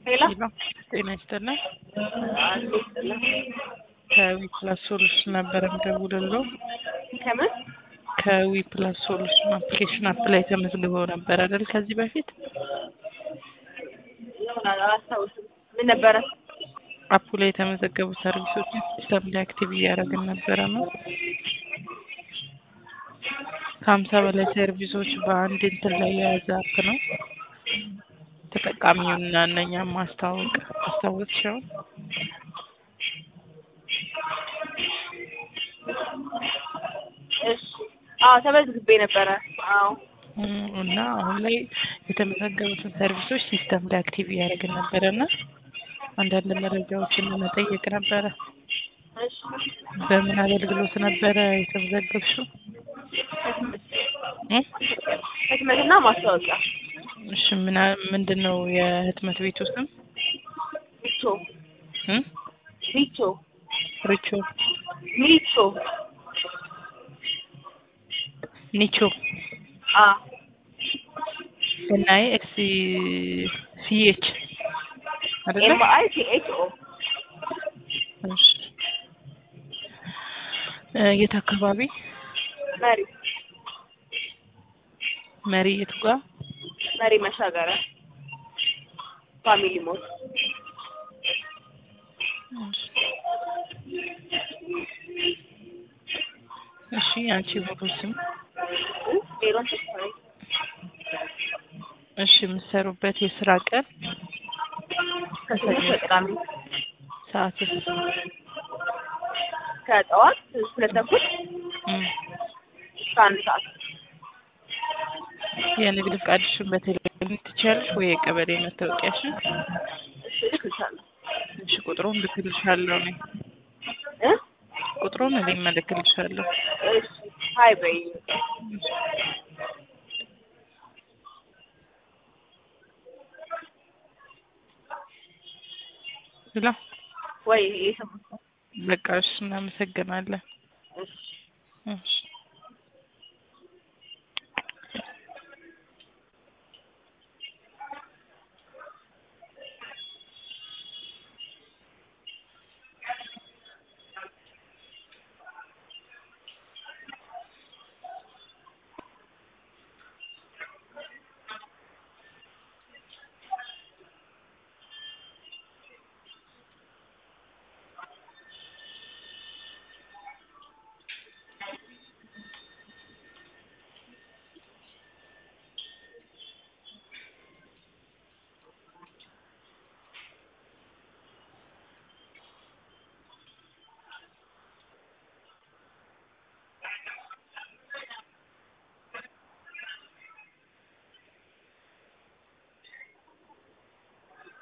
ሄሎ ጤና ይስጥልን። አንዴ ይስጥልን። ከዊ ፕላስ ሶሉሽን ነበረ የምደውልልዎ። ከምን ከዊ ፕላስ ሶሉሽን አፕሊኬሽን አፕ ላይ ተመዝግበው ነበር አይደል? ከዚህ በፊት ይሆናል አላስታውስም። ምን ነበረ? አፑ ላይ የተመዘገቡ ሰርቪሶችን ሲስተም ላይ አክቲቭ እያደረግን ነበረ ነው። ከሀምሳ በላይ ሰርቪሶች በአንድ እንትን ላይ የያዘ አፕ ነው። ተጠቃሚውና እነኛም ማስታወቅ ማስታወቅ ሲሆን እሺ አዎ ተመዝግቤ ነበረ። አዎ እም፣ እና አሁን ላይ የተመዘገቡትን ሰርቪሶች ሲስተም ላይ አክቲቭ እያደረግን ነበረ እና አንዳንድ መረጃዎችን ለመጠየቅ ነበረ። እሺ በምን አገልግሎት ነበረ የተመዘገብሽው? እ? ህትመትና ማስታወቂያ እሺ ምን ምንድን ነው የህትመት ቤቱ ስም? ሚቾ እ? ሚቾ ሪቾ ሚቾ ኒቾ አ ኤንአይ ኤክስ ሲኤች አይደለ? ኤም አይ ቲ ኤች ኦ እሺ እ የት አካባቢ? መሪ መሪ የቱ ጋር? መሪ መሻገሪያ ፋሚሊ ሞል እሺ አንቺ ሙሉ ስም? ሜሮን ተስፋዬ እሺ የምትሰሩበት የስራ ቀን ከሰኞ እስከ ቅዳሜ ሰዓት? ከጠዋት ሁለት ተኩል እም እስከ አንድ ሰዓት የንግድ ፍቃድሽን በቴሌግራም ትችያለሽ ወይ የቀበሌ መታወቂያሽን? እሺ እልክልሻለሁ እሺ ቁጥሩን ልክልሻለሁ እኔ እ ቁጥሩን እኔ እልክልሻለሁ። እሺ ሀይ በይ ብላ ወይ የሰማሁት በቃ እሺ እናመሰግናለን። እሺ እሺ